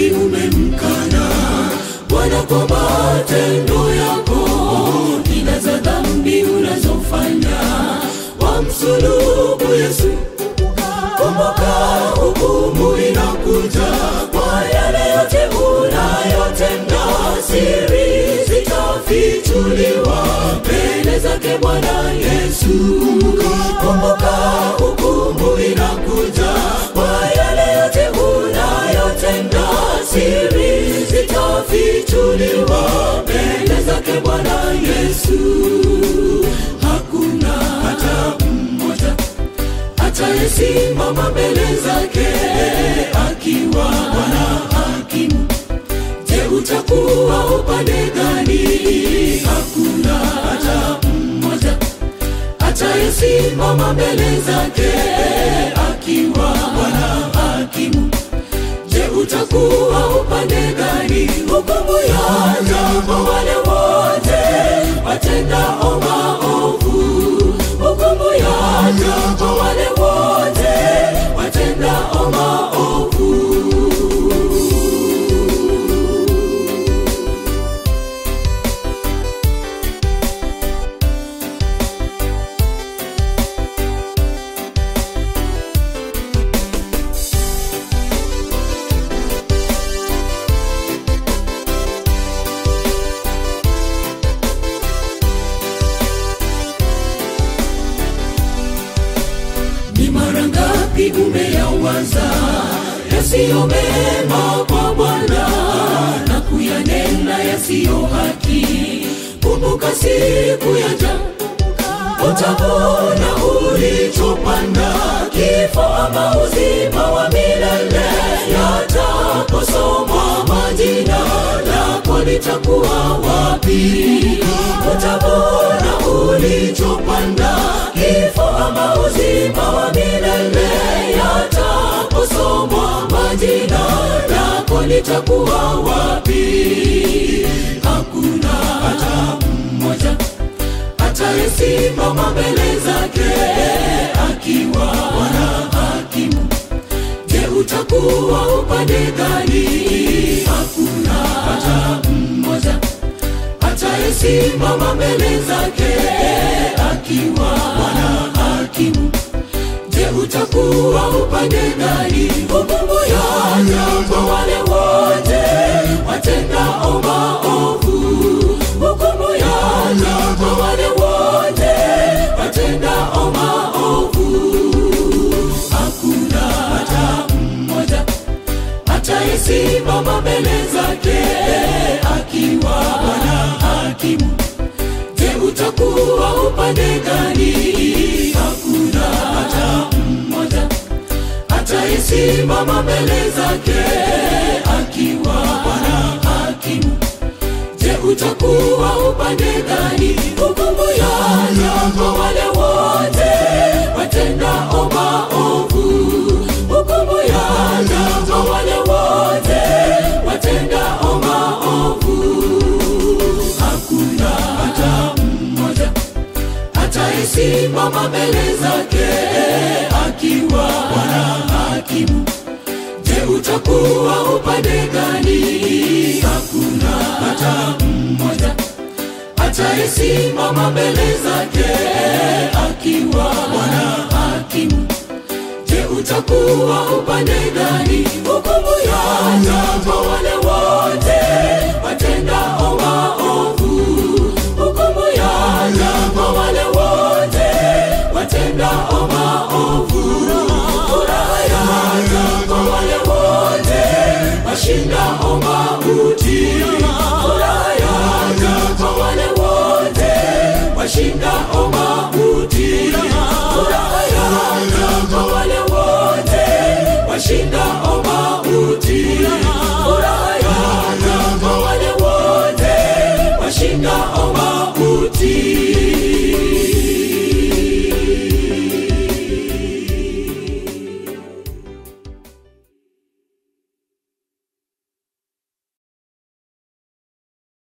dhambi umemkana Bwana kwa matendo yako, ila za dhambi unazofanya wamsulubu Yesu. Kumbuka hukumu inakuja kwa yale yote unayotenda, siri zitafichuliwa mbele zake Bwana Yesu. Kumbuka hukumu inakuja kwa yale yote unayotenda, siri zitafichuliwa mbele zake Bwana Yesu. Hakuna hata mmoja atayesimama mbele zake akiwa Bwana hakimu. Je, utakuwa upande gani? Hakuna hata mmoja atayesimama mbele zake akiwa Bwana hakimu. Je, utakuwa upande gani? Hukumu yaja kwa wale wote watendao maovu. Hukumu yaja kwa wale wote watendao maovu. Ni mara ngapi umeyawaza yasiyo mema kwa Bwana na kuyanena yasiyo haki? Kumbuka siku yaja, utavuna ulichopanda. Kifo ama uzima wa milele yataposomwa majina lako litakuwa wapi? Utavuna ulichopanda. Kifo ama uzima wa milele yataposomwa majina lako litakuwa wapi? Hakuna hata mmoja atayesimama mbele zake akiwa Bwana hakimu. Je, utakuwa upande gani? Hakuna hata mmoja atayesimama mbele zake akiwa Bwana hakimu. Je, utakuwa upande gani? Hukumu yaja kwa wale wote watendao maovu. Hukumu yaja kwa wale wote watendao maovu. Hakuna hata mmoja atayesimama mbele zake akiwa Bwana hakimu. Je, utakuwa upande gani? Hakuna hata mmoja atayesimama mbele zake akiwa Bwana hakimu. Je, utakuwa upande gani? Hukumu yaja kwa wale wote watendao maovu. Hukumu yaja kwa wale wote watendao maovu. Hakuna hata mmoja atayesimama mbele zake akiwa Bwana hakimu. Je, utakuwa upande gani? Hakuna hata mmoja atayesimama mbele zake akiwa Bwana hakimu. Je, utakuwa upande gani? Hukumu yaja kwa wale wote watendao maovu. Hukumu yaja kwa wale wote watendao maovu. Furaha yaja kwa wale wote washindao mauti. Furaha yaja kwa wale wote washindao mauti.